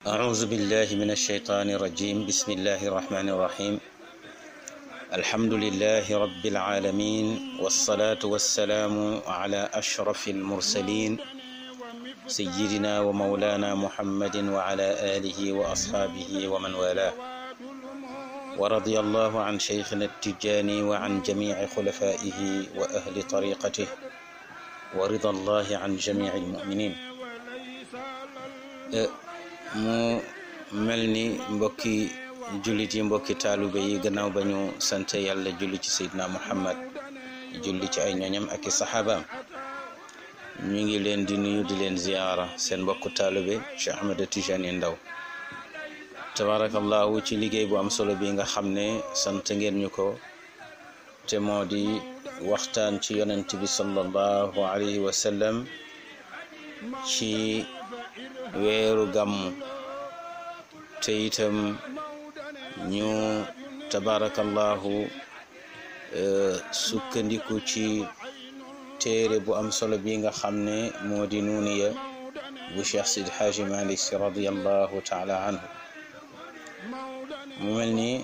أعوذ بالله من الشيطان الرجيم بسم الله الرحمن الرحيم الحمد لله رب العالمين والصلاة والسلام على أشرف المرسلين سيدنا ومولانا محمد وعلى آله وأصحابه ومن والاه ورضي الله عن شيخنا التجاني وعن جميع خلفائه وأهل طريقته ورضا الله عن جميع المؤمنين mu mel ni mbokki jullit yi mbokki taalube yi gannaaw ba ñu sant yàlla julli ci seydina muhammad julli ci ay ñoñam ak i saxaabaam ñu ngi leen di nuyu di leen ziyaara seen mbokku taalube Cheikh Ahmed Tijani Ndaw tabarakallahu ci liggéey bu am solo bi nga xam ne sant ngeen ñu ko te moo di waxtaan ci yonent bi sallallahu alayhi wa sallam ci weeru gàmmu te itam ñu tabarakallahu sukkandiku ci téere bu am solo bi nga xam ne moo di nuuniya bu cheikh sid xaaji malik si radiallahu taala anhu mu mel ni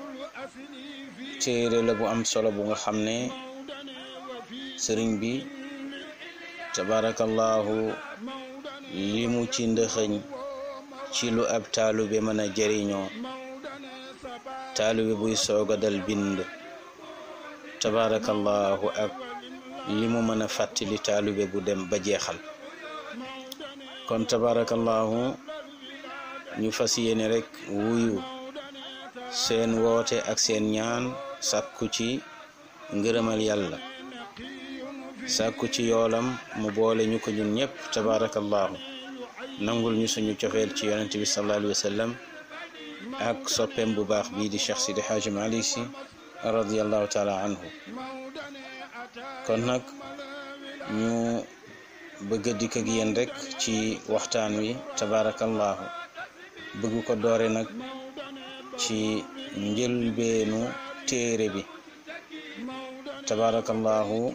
téere la bu am solo bu nga xam ne sëriñ bi tabarakallahu li mu ci ndëxëñ ci lu ab taalube mën a jëriñoo taalube buy sooga dal bind tabarakallahu ak li mu mën a fàttali taalube bu dem ba jeexal kon tabarakallahu ñu fas yéene rek wuyu seen woote ak seen ñaan sàkku ci ngërëmal yàlla sàkku ci yoolam mu boole ñu ko ñun ñëpp tabarakallahu nangul ñu suñu cofeel ci yonent bi sallallahu alayhi wa sallam ak soppeem bu baax bii di cheikh sidi xaaji malik si radiallahu taala anhu kon nag ñu bëgg a dikk ak yéen rek ci waxtaan wi tabarakallahu bëgg ko doore nag ci njëlbeenu téere bi tabarakallahu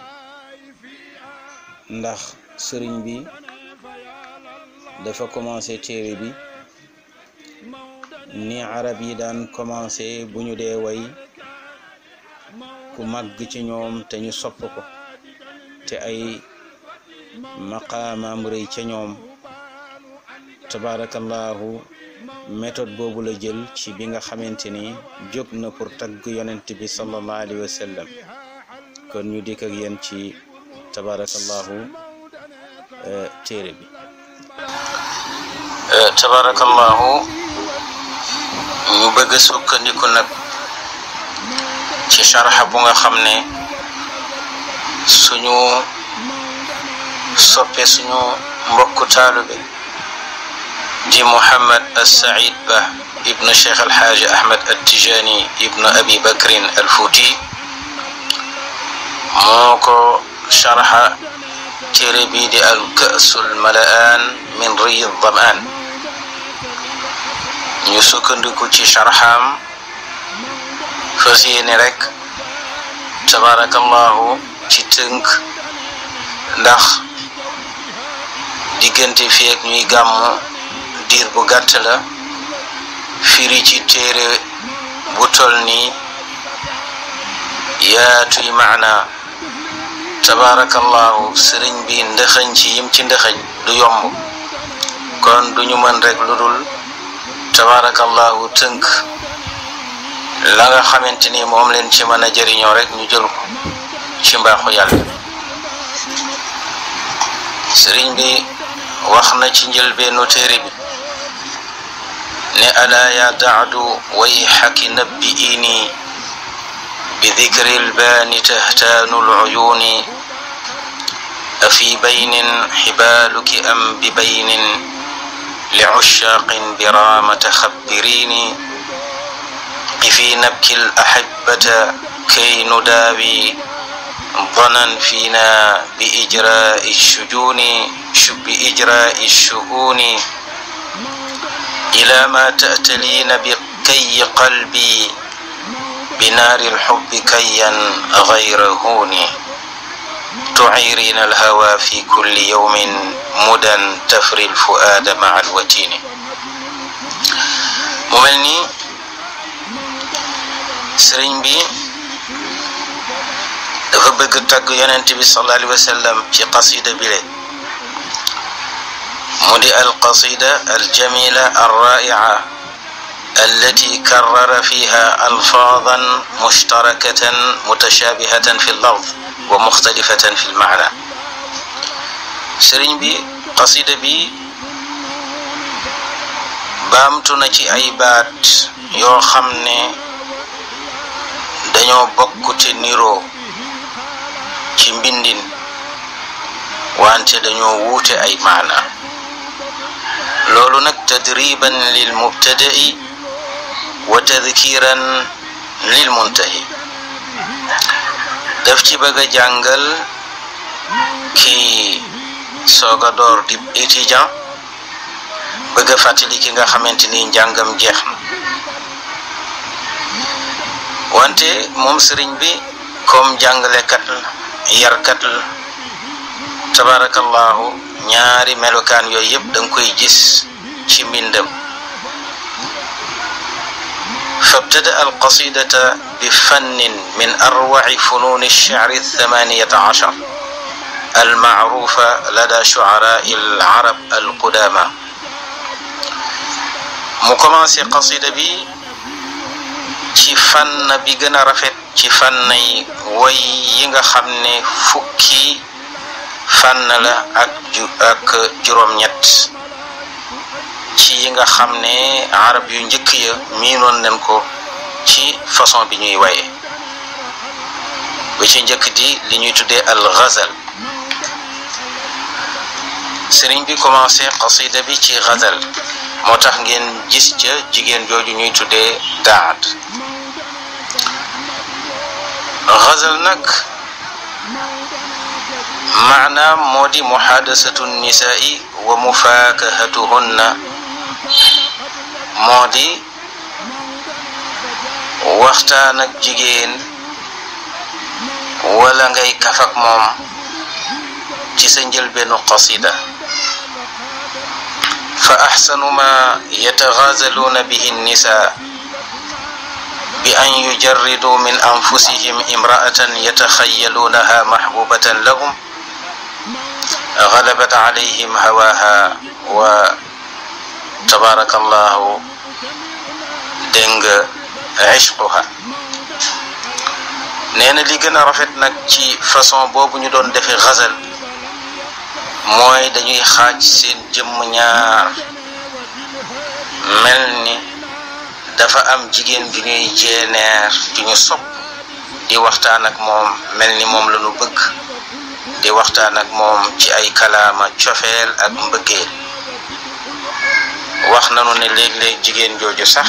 ndax sëriñ bi dafa commencé téere bi ni arab yi daan commencé bu ñu dee way ku màgg ci ñoom te ñu sopp ko te ay maqaamaam rëy ca ñoom tabarakallahu méthode boobu la jël ci bi nga xamante ni jóg na pour tagg yonent bi sallallahu alayhi wa sallam kon ñu dikk ak yéen ci tabarakallahu téere bi tabarakallahu ñu bëgg a sukkandiku nag ci sharxa bu nga xam ne suñu soppe suñu mbokku taalube di Muhammad as-Saïd Ba ibnu Cheikh Alxaaji Ahmed Attijani ibnu Abi Bakrin al-Fuuti moo ko sharxa téere bii di al kaasul malaan min riyi damaan ñu sukkandiku ci sharxaam fas yéene rek tabarakallahu ci tënk ndax diggante fi ak ñuy gàmmu diir bu gàtt la firi ci téere bu tol nii yaatuy maana tabarakallahu sëriñ bi ndëxëñ ci yim ci ndëxëñ du yomb kon duñu mën rek lu dul tabarakallahu tënk la nga xamante ni moom leen ci mën a jëriñoo rek ñu jël ko ci mbaaxu yàlla sëriñ bi wax na ci njëlbeenu téere bi ne alaa ya daadu way xaki nabbi ini بذكر البان تهتان العيون أفي بين حبالك أم ببين لعشاق برام تخبريني قفي نبكي الأحبة كي نداوي ظنا فينا بإجراء الشجون بإجراء الشؤون إلى ما تأتلين بكي قلبي بنار الحب كيا غير هون تعيرين الهوى في كل يوم مدى تفري الفؤاد مع الوتين mu mel ni sëriñ bi dafa bëgg tagg yonent bi sallallahu alayhi wa sallam ci qasida bi le mu di alqasida aljamila alraica التي كرر فيها ألفاظا مشتركة متشابهة في اللفظ ومختلفة في المعنى سرين بي قصيدة بي baamtuna ci ay baat yoo xam ne dañoo bokk te niroo ci mbindin wante dañoo wuute ay maana loolu nag tadriban lil mubtada'i wa tadkiran lil muntahi daf ci bëgg a jàngal kii soog a door di étudiant bëgg a fàttali ki nga xamante ni njàngam jeex na wante moom sëriñ bi comme jàngalekat la yarkat la tabarakallahu ñaari melokaan yooyu yëpp da nga koy gis ci mbindam فابتدأ القصيدة بفن من أروع فنون الشعر الثمانية عشر المعروفة لدى شعراء العرب القدامى mu commencé qasida bi ci fànn bi gën a rafet ci fànn yi way yi nga xam ne fukki fànn la ak ju ak juróom-ñett ci yi nga xam ne arab yu njëkk ya miinoon nañ ko ci façon bi ñuy waye ba ci njëkk di li ñuy tuddee al ghazal sëriñ bi commencé qasida bi ci ghazal moo tax ngeen gis ca jigéen jooju ñuy tuddee daad ghazal nag maanaam moo di muhaadasatu nisaai wa mufaakahatuhunna moo di waxtaan ak jigéen wala ngay kafak moom ci sa njëlbeenu qasida fa axsanu ma yataxaazaluuna bihi nnisaa bi an yujarriduu min anfusihim imra'atan yataxayaluunaha maxbubatan lahum غلبت عليهم هواها وتبارك الله دنگ عشقها neena li gën a rafet nag ci façon boobu ñu doon defee xasal mooy dañuy xaaj seen jëmm ñaar mel ni dafa am jigéen ju ñuy jeeneer ju ñu sopp di waxtaan ak moom mel ni moom la ñu bëgg di waxtaan ak moom ci ay kalaama cofeel ak mbëggeel wax nanu ne léeg-léeg jigéen jooju sax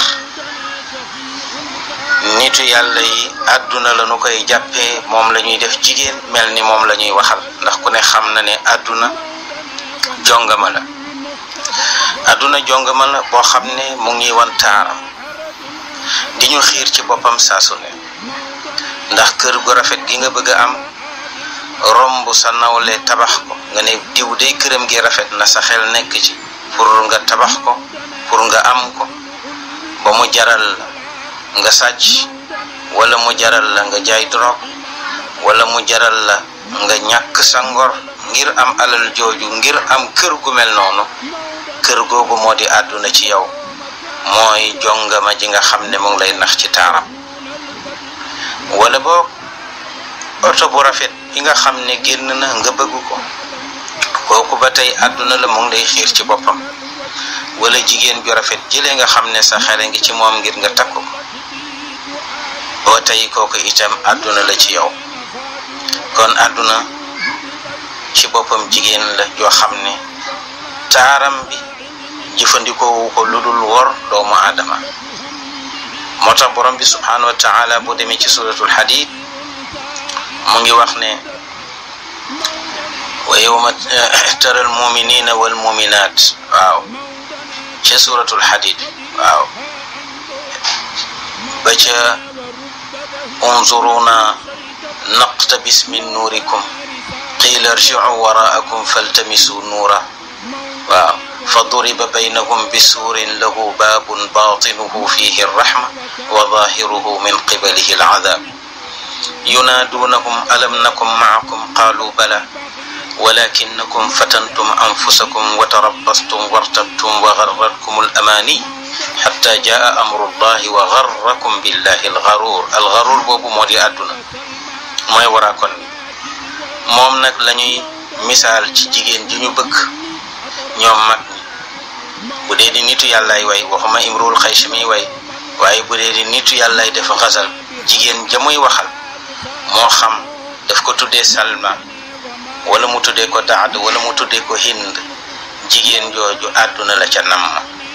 nitu yàlla yi àdduna la nu koy jàppee moom la ñuy def jigéen mel ni moom la ñuy waxal ndax ku ne xam na ne àdduna jongama la àdduna jongama la boo xam ne mu ngi wan taaram di ñu xiir ci boppam saasu ne ndax kër gu rafet gi nga bëgg a am romb sa nawle tabax ko nga ne diw day këram gi rafet na sa xel nekk ci pour nga tabax ko pour nga am ko ba mu jaral la nga sàcc wala mu jaral la nga jaay drogue wala mu jaral la nga ñàkk sa ngor ngir am alal jooju ngir am kër gu mel noonu kër googu moo di àdduna ci yow mooy jongama ji nga xam ne mu ngi lay nax ci taaram wala boog oto bu rafet bi nga xam ne génn na nga bëgg ko kooku ba tey àdduna la mu ngi lay xiir ci boppam wala jigéen ju rafet jëlee nga xam ne sa xere ngi ci moom ngir nga takk ko boo tey kooku itam àdduna la ci yow kon àdduna ci boppam jigéen la joo xam ne taaram bi jëfandikoo ko lu dul wor doomu aadama moo tax borom bi subhanahu wa taala bu demee ci suratul hadid mu ngi wax ne wa yowma tara almuminina walmuminat waaw ca suratul hadid waaw ba ca unzuruna naqtabis min nuurikum qila irjicu waraakum faltamisu nuura waaw فضرب بينهم بسور له باب باطنه فيه الرحمة وظاهره من قبله العذاب ينادونهم ألم نكن معكم قالوا بلى ولكنكم فتنتم أنفسكم وتربصتم وارتبتم وغرتكم الأماني حتى جاء أمر الله وغركم بالله الغرور الغرور بوبو مودي أدنا mooy waraa kon moom nag la ñuy misaal ci jigéen ji ñu bëgg ñoom mag ñi bu dee di nitu yàllaay way waxuma imrul xays mi way waaye bu dee di nitu yàllaay dafa xasal jigéen ja muy waxal moo xam daf ko tuddee salma wala mu tuddee ko daad wala mu tuddee ko hind jigéen jooju àdduna la ca namm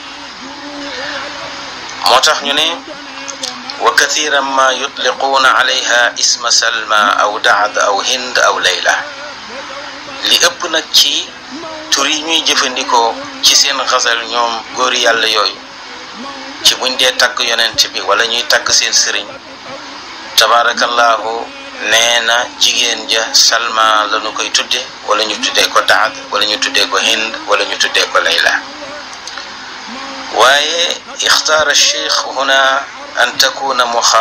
moo tax ñu ne wa kathiran ma yutliquuna alayha isma salma aw daad aw hind aw layla li ëpp nag ci tur yi ñuy jëfandikoo ci seen xasal ñoom góori yàlla yooyu ci buñ dee tagg yonent bi wala ñuy tagg seen sëriñ tabarakallahu nee na jigéen ja salma la ñu koy tudde wala ñu tuddee ko daad wala ñu tuddee ko hind wala ñu tuddee ko layla waaye ixtaara cheikh huna an takuna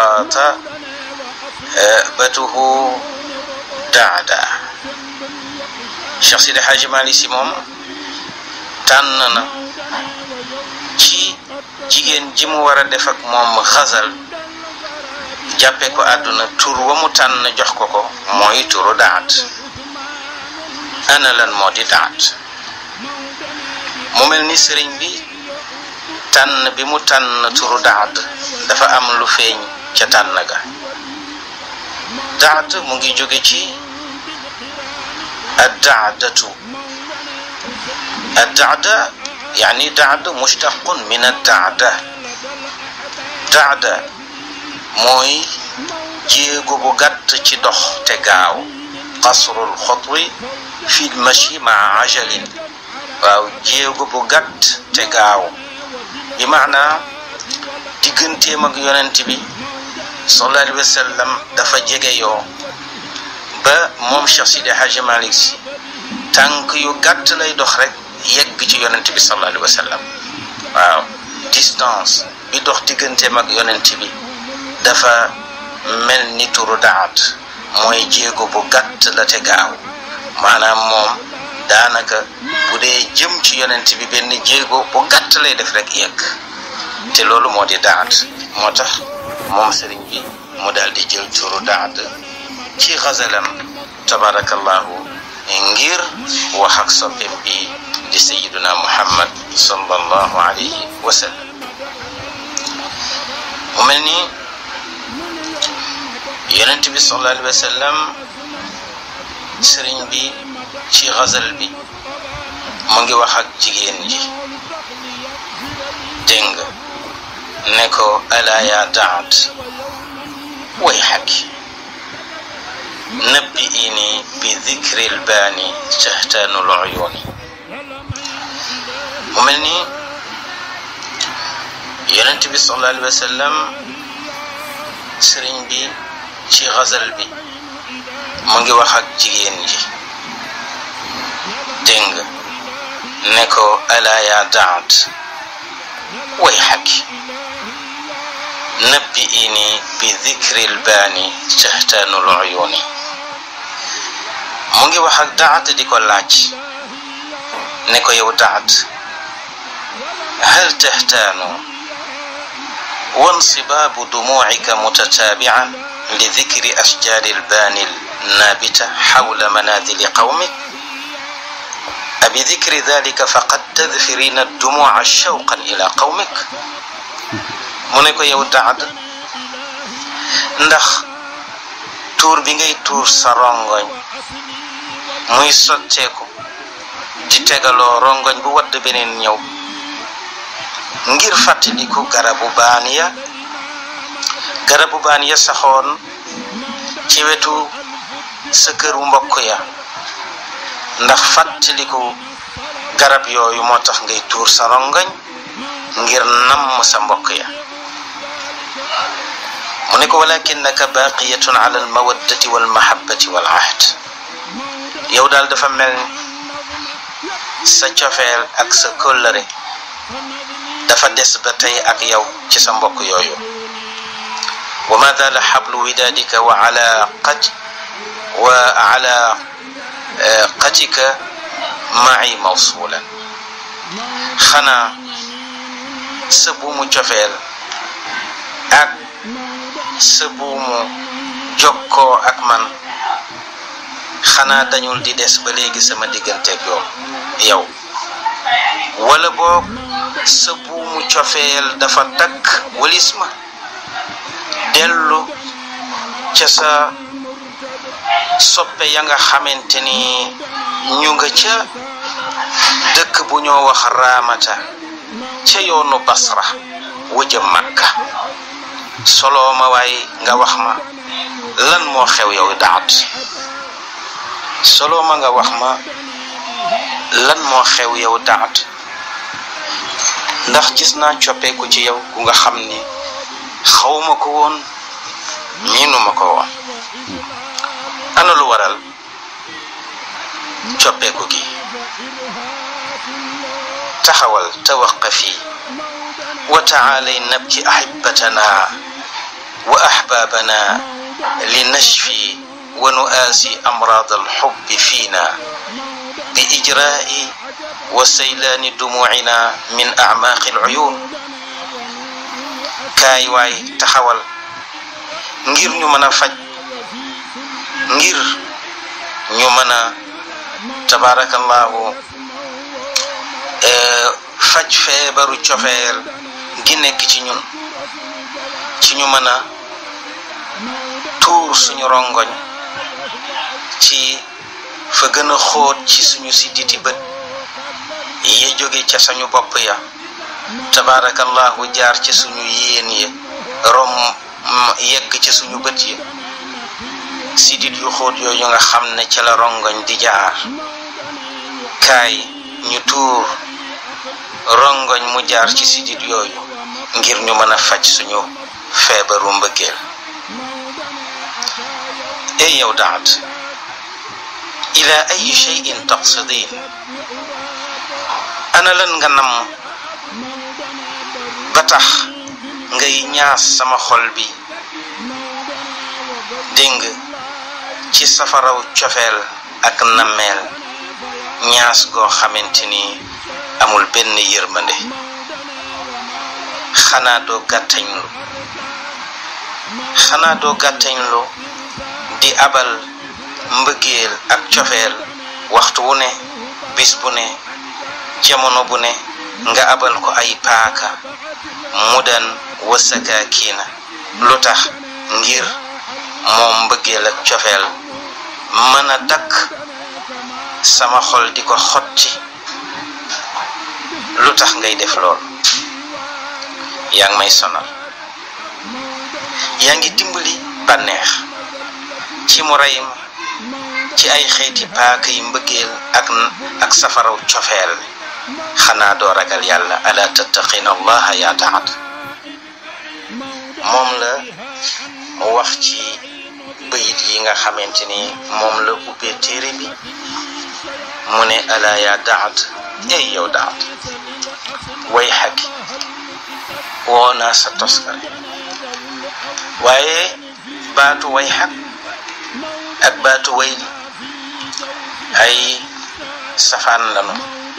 muxaatabatuhu daada cheikh sidi xaaji mali si moom tànn na ci jigéen ji mu war a def ak moom xasal jàppe ko àdduna tur wa mu tànn jox ko ko mooy turu daat ana lan moo di daat mu mel ni sëriñ bi tànn bi mu tànn turu daat dafa am lu feeñ ca tànn ga daat mu ngi jóge ci addaadatu addaada yani daad mushtaqun min addaada daada mooy jéego bu gàtt ci dox te gaaw qasrul xotwi fi lmachi maa ajalin waaw jéego bu gàtt te gaaw bi maanaa digganteem ak yonent bi sallallahu alayhi wa sallam dafa jege yoo ba moom Cheikh Sidi Hadji Malick si tànk yu gàtt lay dox rek yegg ci yonent bi sallallahu alayhi wa sallam waaw distance bi dox digganteem ak yonent bi dafa mel ni turu daat mooy jéego bu gàtt la te gaaw maanaam moom daanaka bu dee jëm ci yonent bi benn jéego bu gàtt lay def rek yegg te loolu moo di daat moo tax moom sëriñ bi mu daal di jël turu daat ci xasalam tabarakallahu ngir wax ak soppem bi di sayiduna muhammad sallallahu alayhi wa sallam mu mel ni yonent bi sallallahu alayhi wa sallam sëriñ bi ci xasal bi mu ngi wax ak jigéen ji dégg nga ne ko ala ya daat way xakki nabbi ini bi dikri lbaani tahtaanu luyuuni mu mel ni yonent bi sallallahu alayhi wa sallam sëriñ bi ci xasal bi mu ngi wax ak jigéen ji dégg nga ne ko ala ya daat way xakki nabbi ini bi dikri lbaani tahtaanu luyuuni mu ngi wax ak daat di ko laaj ne ko yow daat hal tahtaanu وانصباب دموعك متتابعا لذكر أشجار البان النابتة حول منازل قومك أبذكر ذلك فقد تذفرين الدموع شوقا إلى قومك منك يودعد ndax tuur bi ngay tuur sa rongoñ muy sotteeku di tegaloo rongoñ bu wadd beneen ñëw ngir fàttaliku garabu baan ya garabu baan ya saxoon ci wetu sa këru mbokk ya ndax fàttaliku garab yooyu moo tax ngay tuur sa rongañ ngir namm sa mbokk ya mu ne ko walakinnaka baqiyatun ala almawaddati walmahabbati walahd yow daal dafa mel sa cofeel ak sa kóllëre dafa des ba tey ak yow ci sa mbokk yooyu wa ma dala xablu widaadika wa ala qaj wa ala qatika ma'i mawsulan xanaa sa buumu cofeel ak sa buumu jokkoo ak man xanaa dañul di des ba léegi sama digganteeg yow yow wala boog sa buumu cofeel dafa takk walis ma dellu ca sa soppe ya nga xamante ni ñu nga ca dëkk bu ñoo wax raamata ca yoonu basra wëjëm makka soloo ma waay nga wax ma lan moo xew yow daat soloo ma nga wax ma lan moo xew yow daat ndax gis naa coppeeku ci yow ku nga xam ni xawma ko woon miinuma ko woon ana lu waral coppeeku gi taxawal tawaqafi wa taalay nabki ahibatana wa ahbabana li nashfi wa nuaasi amraad alxubbi fiina bi ijraai wa saylaani dumuucina min acmaaqi alcuyuun kaay waay taxawal ngir ñu mën a faj ngir ñu mën a tabaarakallahu faj feebaru cofeel gi nekk ci ñun ci ñu mën a tuur suñu rongoñ ci fa gën a xóot ci suñu sidditi bët ye jóge ca sañu bopp ya tabaarakallahu jaar ci suñu yéen ya rom yegg ci suñu bët yi sidit yu xóot yooyu nga xam ne ca la rongoñ di jaar kaay ñu tuur rongoñ mu jaar ci sidit yooyu ngir ñu mën a faj suñu feebaru mbëggeel ey yow daat ila ay cheyin taqsidin ana lan nga nam ba tax ngay ñaas sama xol bi dégg ci safaraw cofeel ak nammeel ñaas goo xamante ni amul benn yërmande xanaa doo gàttañlu xanaa doo gàttañlu di abal mbëggeel ak cofeel waxtu wu ne bis bu ne jamono bu ne nga abal ko ay paaka mudan wasakaakiina lu tax ngir moom mbëggeel ak cofeel mën a dakk sama xol di ko xotti lu tax ngay def lool yaa ngi may sonal yaa ngi dimbali bànneex ci mu rey ma ci ay xeeti paaka yi mbëggeel ak ak safaraw cofeel xanaa doo ragal yàlla ala tattaqina allaha yaa taat moom la mu wax ci bayit yi nga xamante ni moom la ubbee téere bi mu ne ala yaa daat ey yow daat way xaki woo naa sa toskare waaye baatu way xak ak baatu wayli ay safaan lanu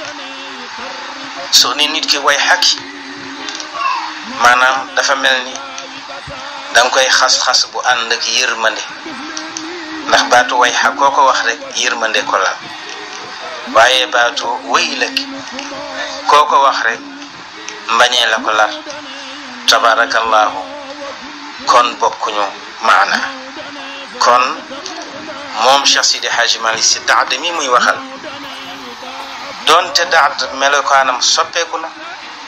soo ni nit ki way xaki maanaam dafa mel ni danga koy xas-xas bu ànd ak yërmande ndax baatu way xak koo ko wax rek yërmande ko la waaye baatu wëy la ki koo ko wax rek mbañee la ko lar tabarakallahu kon bokkuñu maana kon moom Cheikh Sidi Hadji Malick si daad mi muy waxal doonte daad melokaanam soppeeku na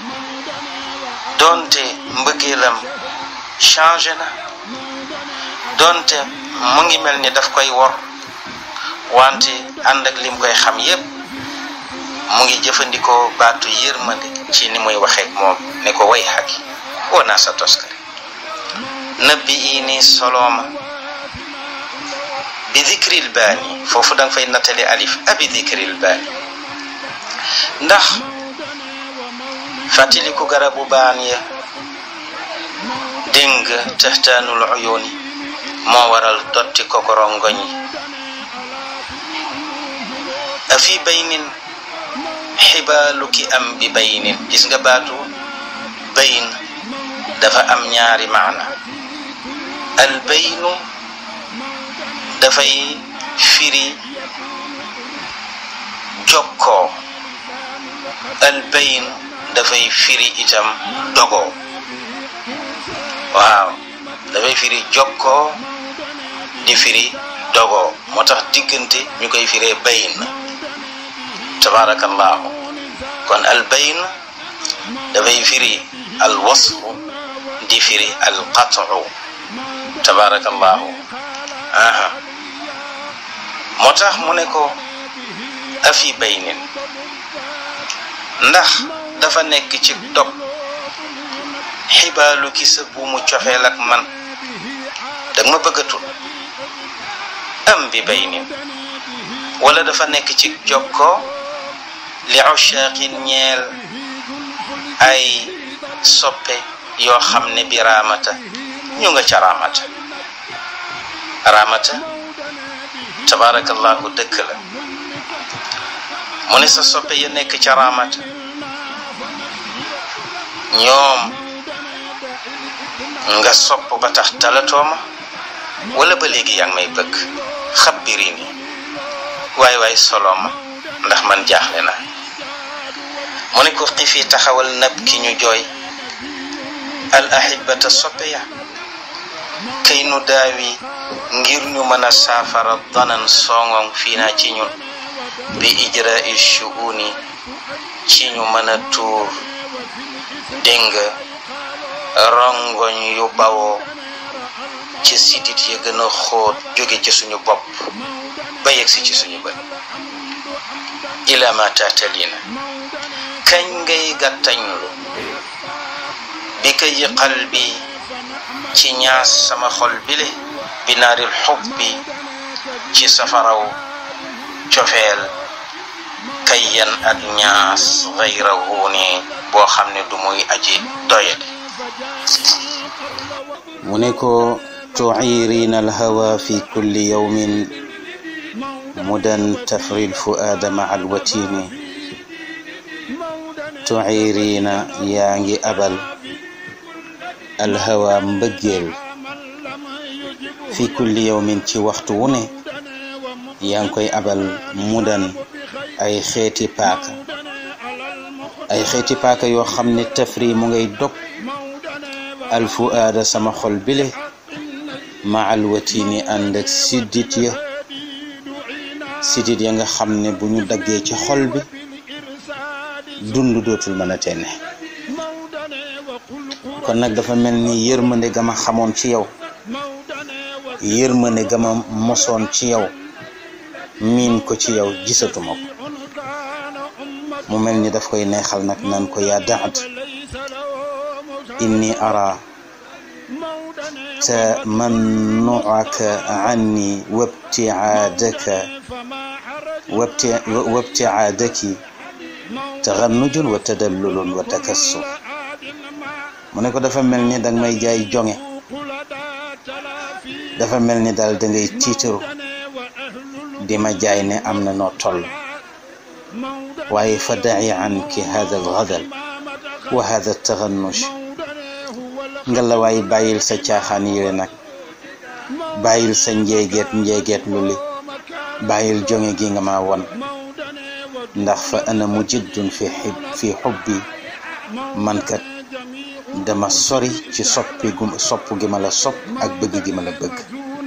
doonte mbëggeelam changé na doonte mu ngi mel ni daf koy wor wante ànd ak lim koy xam yépp mu ngi jëfandikoo baatu yërmande ci ni muy waxeek moom ne ko way xaki woo naa sa toskare nëbbi ii nii solooma bi dikril baani foofu danga fay nattale alif abi dikril baani ndax fàttaliku garabu baan ya dégg nga taxtaanul uyuuni moo waral dotti kokorongoñ yi afi baynin xibaalu ki am bi baynin gis nga baatu bayn dafa am ñaari maana al baynu dafay firi jokkoo al bayn dafay firi itam dogoo waaw dafay firi jokkoo di firi dogoo moo tax diggante ñu koy firee bayn tabarakallahu kon al bayn dafay firi al wasfu di firi al qat'u tabarakallahu aha moo tax mu ne ko afi baynin ndax dafa nekk ci dog xibaalu ki sa buumu cofeel ak man dag ma bëggatul am bi baynin wala dafa nekk ci jokkoo li ushaaqin ñeel ay soppe yoo xam ne bi raamata ñu nga ca raamata raamata tabarakallahu dëkk la mu ne sa soppe ya nekk ca raamata ñoom nga sopp ba tax talatooma wala ba léegi yaa ngi may bëgg xabbiri ni waay waay solo ma ndax man jaaxle na mu ne ko xifi taxawal nab ki ñu jooy al ahibata soppe ya kay nu daawi ngir ñu mën a saafara danan songong fii naa ci ñun bi ijrai shuuni ci ñu mën a tuur dégg rongoñ yu bawoo ci sidit ya gën a xóot jóge ci suñu bopp ba yegsi ci suñu bët ila ma tatalina kañ ngay gàttañlu bi ka yi qalbi ci ñaas sama xol bile bi naaril xubbi ci safaraw cofeel kayyan ak ñaas xayrahu ni boo xam ne du muy aji doyadi mu ne ko tuciirina alhawa fi kulli yawmin mudan tafri lfuaada maca alwatini tuciirina yaa ngi abal alhawa mbëggeel fi kulli yawmin ci waxtu wu ne yaa ngi koy abal mudan ay xeeti paaka ay xeeti paaka yoo xam ne tafri mu ngay dog alfuaada sama xol bile ma alwatini ànd ak siddit ya siddit ya nga xam ne bu ñu daggee ci xol bi dund dootul mën a tenne kon nag dafa mel ni yërmande ga ma xamoon ci yow yërmande ga ma mosoon ci yow miin ko ci yow gisatuma ko mu mel ni daf koy neexal nag naan ko yaa daad inni ara tamannuaka anni wabtiaadaka wabtiaadaki taxannujun wa tadallulun wa takassur mu ne ko dafa mel ni danga may jaay jonge dafa mel ni daal da ngay tiitaru di ma jaay ne am na noo toll waaye fa daci anki hada algadal wa hada taxannush nga la waay bàyyil sa caaxaan yile nag bàyyil sa njeegeet njeegeet lu li bàyyil jonge gi nga ma won ndax fa ana mujiddun fi xib fi xubbi man kat dama sori ci soppi gu sopp gi ma la sopp ak bëgg gi ma la bëgg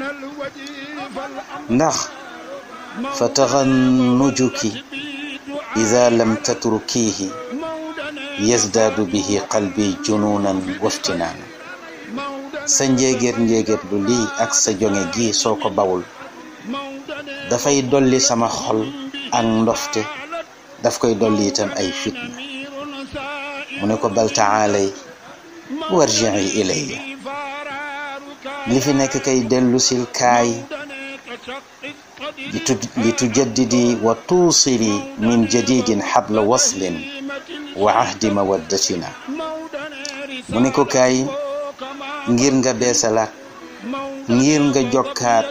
ndax fa taxannujuki ida lam tatrukihi yazdaadu bihi qalbi junuunan waftinaanan sa njéegéet njéegéet lu lii ak sa jonge gi soo ko bawul dafay dolli sama xol ak ndofte daf koy dolli itam ay fitna mu ne ko bal taalay warjii ilayya li fi nekk kay dellusil kaay li tujaddidi wa tuusili min jadidin xabla waslin wa ahdi mawaddatina mu ne ko kaay ngir nga beesalaat ngir nga jokkaat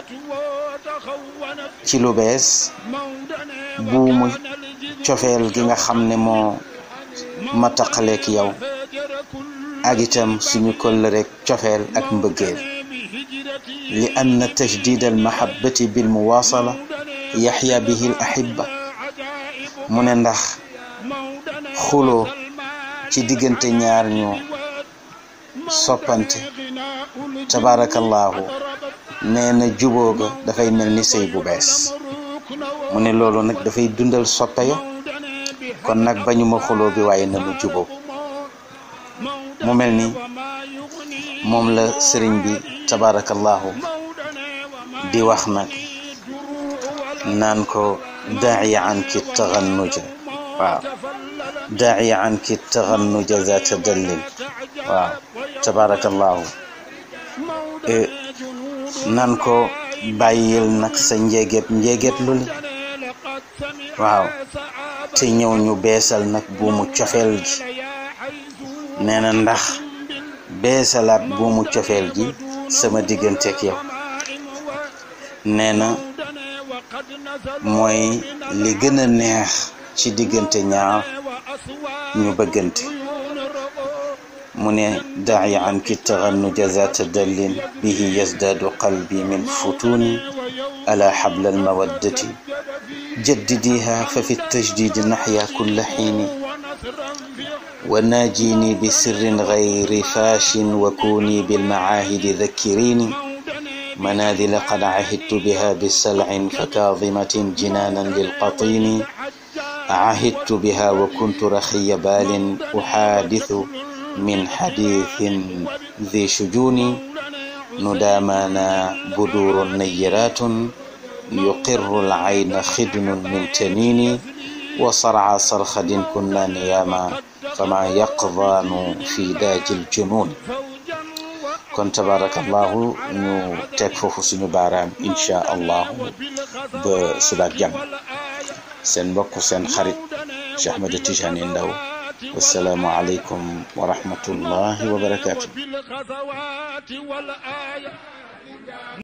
ci lu bees buumu cofeel gi nga xam ne moo ma taqaleek yow ak itam suñu kollëreek cofeel ak mbëggeel li anna tajdid al mahabbati bil muwaasala yaxya bihi al ahibba mu ne ndax xuloo ci diggante ñaar ñu soppante tabaarakallaahu nee na juboo ga dafay mel ni sëy bu bees mu ne loolu nag dafay dundal soppe ya kon nag bañuma xuloo bi waaye nanu juboo mu mel ni moom la sëriñ bi tabaarakallaahu di wax nag naan ko daaciya anki taxannuja waaw daaciya anki taxannuja zaata dallil waaw tabaarakallaahu nan ko bàyyil nag sa njéget njéget lu li waaw te ñëw ñu beesal nag buumu cofeel gi nee na ndax beesalaat buumu cofeel gi sama digganteeg yow nee na mooy li gën a neex ci diggante ñaar ñu bëggante mu ne daayi anki taxannuja zaata dallin bihi yazdaadu qalbi min futuni ala xabla almawaddati jaddidiha fa fi tajdidi naxya kulla xiini wa naajini bi sirrin gayri faashin wa kuuni bilmacaahidi dakkirini منازل قد عهدت بها بسلع فكاظمة جنانا للقطين عهدت بها وكنت رخي بال أحادث من حديث ذي شجون ندامانا بدور نيرات يقر العين خدن من تنين وصرع صرخد كنا نياما فما يقظان في داج الجنون kon tabarakallahu ñu teg foofu suñu baaraam incha allahu ba subaak jàmm seen mbokk seen xarit Cheikh Ahmed Tijani Ndaw wasalaamu aleykum wa rahmatullahi wa barakatuh